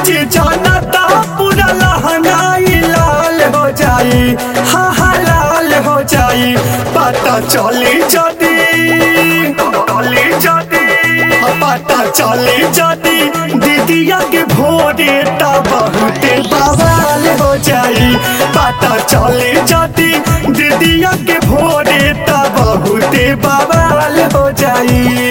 जी जानता पूरा लहंगाई लाल हो जाई हा हा लाल हो जाई पता चली जदी चली जदी पता चली जदी दीदिया के भोरे ता बहुते बवाल हो जाई पता चली जदी दीदिया के भोरे ता बहुते बवाल हो जाई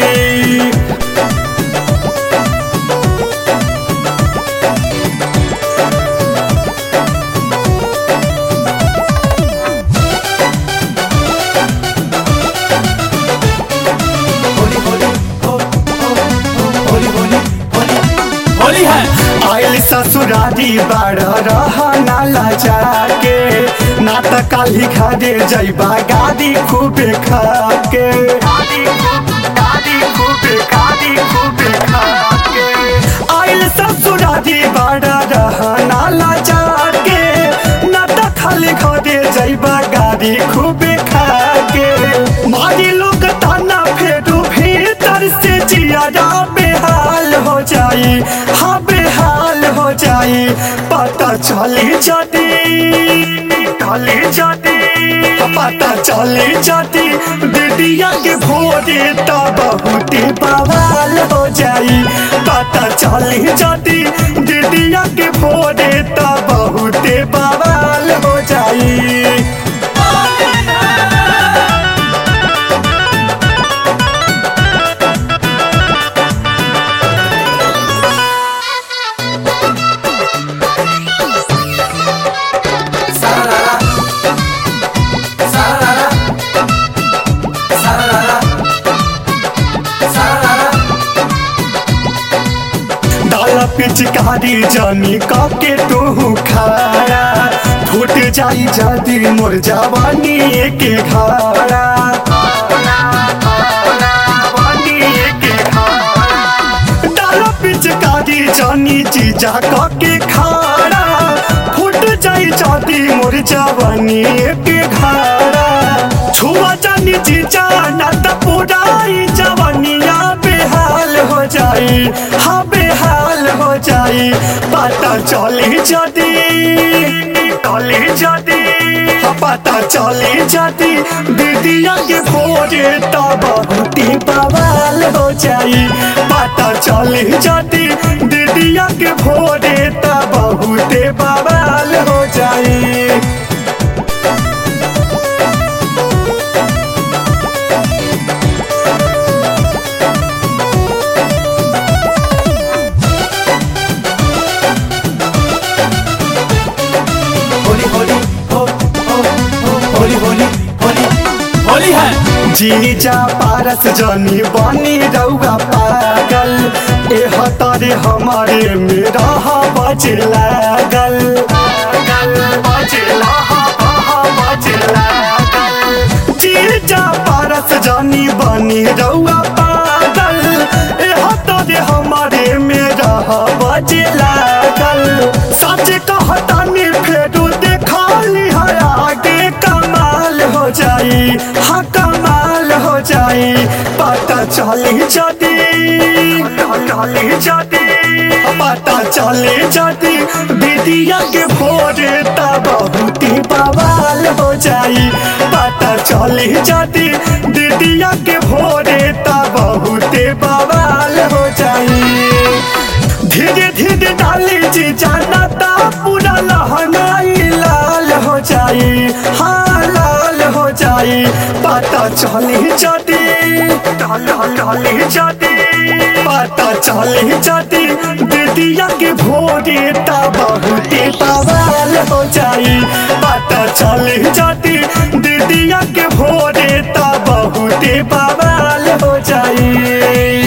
होली है आयल ससुरारी बाड़ रहना लजा के ना त काली घरे जैबा गादी खूबे खा के आयल ससुरारी बाड़ रहना लजा के ना त खाली घरे जैबा गादी खूबे खा के मारी लोग ताना फेरू भीतर से जिया बेहाल हो जाई हाँ बेहाल हो जाई पता चली जदी चली जदी पता चली जदी दीदिया के भोरे तो बहुत बवाल हो जाई पता चली जदी दीदिया के भोरे तो बहुत बवाल हो जाई डाला पिचकारी जानी काके तू खारा फूट जाई जदी मोर जवानी के घारा डाला पिचकारी जानी जीजा काके खारा फूट जाई जदी मोर जवानी के घारा छुआ जानी जीजा ना त पुराई जवानिया बेहाल हो जाई हाँ बेहाल हो जाई पता चली जदी चली जदी हाँ पता चली जदी दीदिया के भोरे तो बहुत ही बवाल हो जाई पता चली जदी दीदिया के भोरे तो बहुत ही बवाल हो जाई होली होली हो हो हो होली होली होली होली है जीजा पारस जनी बनी रउआ पागल ए हतारे हमारे मेरा बज लागल जीजा पारस जनी बनी रउआ पागल ए हतारे हमारे मेरा बज लागल सच कहतानी फेरू देखाली है आगे कमाल हो जाई हाँ कमाल हो जाई पता चली जदी चली जदी पता चली जदी दीदिया के भोरे ता बहुत ही बवाल हो जाई पता चली जदी दीदिया के भोरे ता बहुत ही बवाल हो जाई धीरे धीरे डाली जी जाना ता पूरा लहंगाई लाल हो जाई हाँ लाल हो जाई पता चली जदी चली जदी पता चली जदी दीदिया के भोरे ता बहुत ही बवाल हो जाई पता चली जदी दीदिया के भोरे ता बहुत ही बवाल हो जाई